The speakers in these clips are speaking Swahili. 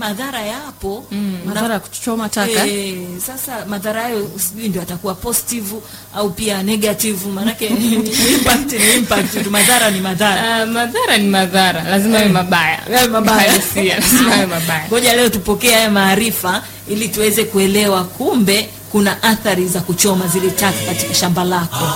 madhara yapo Mm, Na- madhara ya kuchoma taka Eh, sasa madhara hayo sijui ndio atakuwa positive au pia negative maanake impact ni impact tu madhara ni madhara Ah, madhara ni madhara lazima yawe mabaya Yawe mabaya. Uhalisia, lazima yawe mabaya ngoja leo tupokee haya maarifa ili tuweze kuelewa kumbe kuna athari za kuchoma zile taka katika shamba lako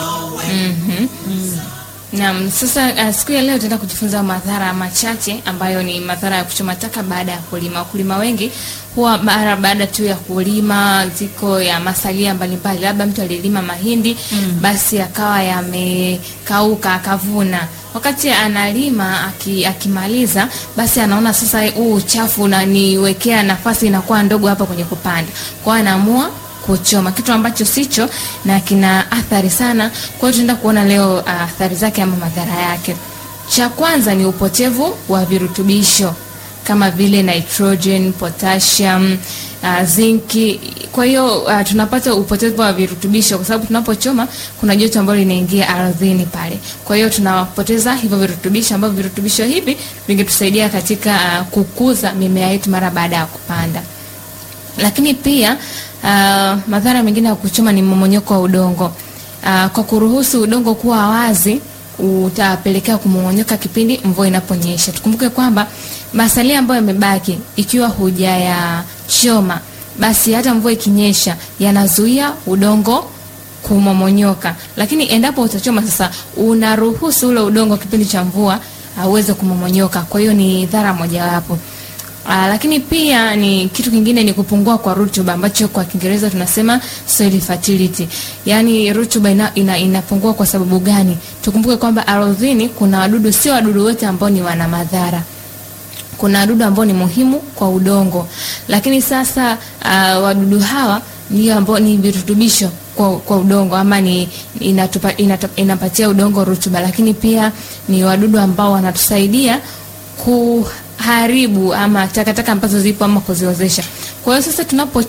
Naam, sasa uh, siku ya leo tutaenda kujifunza madhara machache ambayo ni madhara ya kuchoma taka baada ya kulima. Wakulima wengi huwa mara baada tu ya kulima ziko ya masalia mbalimbali, labda mtu alilima mahindi basi akawa yamekauka akavuna. Wakati analima aki, akimaliza basi anaona sasa huu uchafu unaniwekea nafasi inakuwa ndogo hapa kwenye kupanda, kwa hiyo anaamua kuchoma kitu ambacho sicho na kina athari sana. Kwa hiyo tunaenda kuona leo uh, athari zake ama madhara yake. Cha kwanza ni upotevu wa virutubisho kama vile nitrogen, potassium, uh, zinki. Kwa hiyo uh, tunapata upotevu wa virutubisho kwa sababu tunapochoma kuna joto ambalo linaingia ardhini pale. Kwa hiyo tunapoteza hivyo virutubisho ambavyo virutubisho hivi vingetusaidia katika uh, kukuza mimea yetu mara baada ya kupanda lakini pia uh, madhara mengine ya kuchoma ni mmomonyoko wa udongo. Uh, kwa kuruhusu udongo kuwa wazi utapelekea kumongonyoka kipindi mvua inaponyesha. Tukumbuke kwamba masalia ambayo yamebaki ikiwa hujayachoma, basi hata mvua ikinyesha yanazuia udongo kumomonyoka, lakini endapo utachoma sasa, unaruhusu ule udongo kipindi cha mvua uh, uweze kumomonyoka. Kwa hiyo ni dhara mojawapo. Aa, lakini pia ni kitu kingine ni kupungua kwa rutuba ambacho kwa Kiingereza tunasema soil fertility. Yaani rutuba ina, ina, inapungua kwa sababu gani? Tukumbuke kwamba ardhini kuna wadudu, sio wadudu wote ambao ni wana madhara. Kuna wadudu ambao ni muhimu kwa udongo, lakini sasa uh, wadudu hawa ndio ambao ni virutubisho kwa, kwa udongo ama ni inatupa, inatupa, inapatia udongo rutuba, lakini pia ni wadudu ambao wanatusaidia ku haribu ama takataka ambazo zipo ama kuziozesha. Kwa hiyo sasa tunapo